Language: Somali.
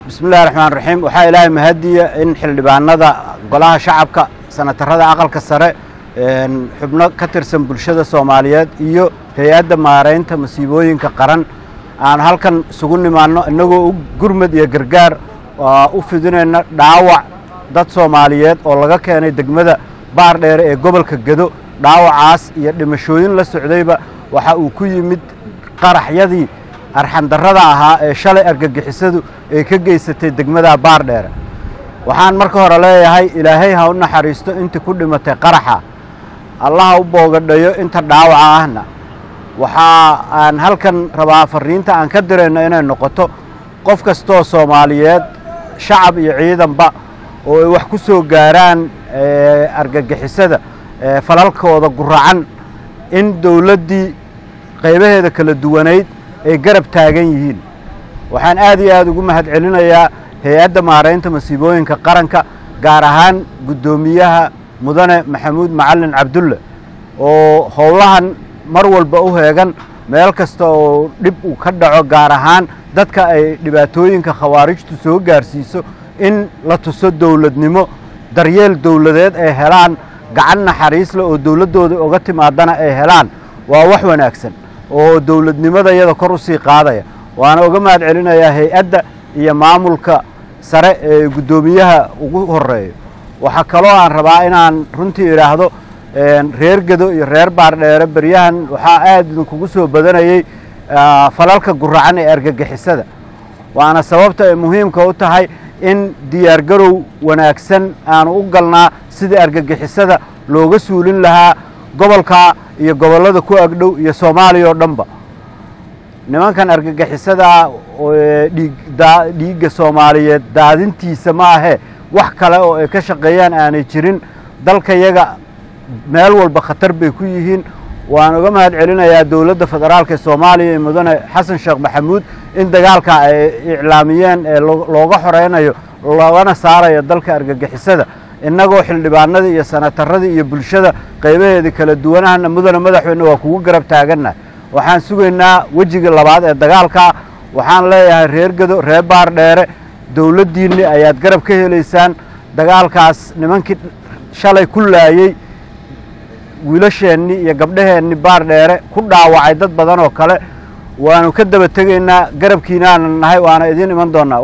bismillahi raxmaan raxiim waxaa ilaahay mahadiya in xildhibaanada golaha shacabka sanatarada aqalka sare xubno ka tirsan bulshada soomaaliyeed iyo hay-adda maaraynta masiibooyinka qaran aan halkan isugu nimaanno innagoo u gurmad iyo gargaar u fidinayna dhaawac dad soomaaliyeed oo laga keenay degmada baar dheere ee gobolka gedo dhaawacaas iyo dhimashooyin la socdayba waxa uu ku yimid qaraxyadii arxandarrada ahaa ee shalay argagixisadu ay ka geysatay degmada baar dheere waxaan marka hore leeyahay ilaahay ha u naxariisto intii ku dhimatay qaraxa allaha u boogadhayo inta dhaawaca ahna waxaa aan halkan rabaa farriinta aan ka dirayno inay noqoto qof kastoo soomaaliyeed shacab iyo ciidanba oo ay wax ku soo gaaraan argagixisada falalkooda guracan in dowladdii qaybaheeda kala duwanayd ay garab taagan yihiin waxaan aad iyo aad ugu mahad celinayaa hay-adda maaraynta masiibooyinka qaranka gaar ahaan guddoomiyaha mudane maxamuud macalin cabdulle oo howlahan mar walba u heegan meel kasta oo dhib uu ka dhaco gaar ahaan dadka ay dhibaatooyinka khawaarijtu soo gaarsiiso in la tuso dowladnimo daryeel dowladeed ay helaan gacan naxariisle oo dowladdooda oga timaadana ay helaan waa wax wanaagsan oo dowladnimada iyada kor u sii qaadaya waana uga mahad celinayaa hay-adda iyo maamulka sare ee guddoomiyaha ugu horeeyo waxaa kaloo aan rabaa inaan runtii idhaahdo reer gedo iyo reer baardheere beryahan waxaa aad idinkugu soo badanayey falalka guracan ee argagixisada waana sababta ay muhiimka u tahay in diyaargarow wanaagsan aanu u galnaa sidii argagixisada looga suulin lahaa gobolka iyo gobollada ku agdhow iyo soomaaliya oo dhanba nimankan argagixisada dhiigga soomaaliyeed daadintiisa ma ahee wax kale oo ay ka shaqeeyaan aanay jirin dalkayaga meel walba khatar bay ku yihiin waan uga mahad celinayaa dowladda federaalka ee soomaaliya iyo mudane xasan sheekh maxamuud in dagaalka ay iclaamiyeen ee looga xoreynayo loogana saarayo dalka argagixisada innagoo xildhibaanadii iyo sanataradii iyo bulshada qaybaheedii kala duwanahana mudane madaxweyne waa kugu garab taagannahay waxaan sugaynaa wejiga labaad ee dagaalka waxaan leeyahay reer gedo reer baar dheere dowladdiinni ayaad garab ka helaysaan dagaalkaas nimankii shalay ku laayey wiilasheennii iyo gabdhaheenni baar dheere ku dhaawacay dad badan oo kale waanu ka daba tegaynaa garabkiinaana nahay waana idiin iman doonnaa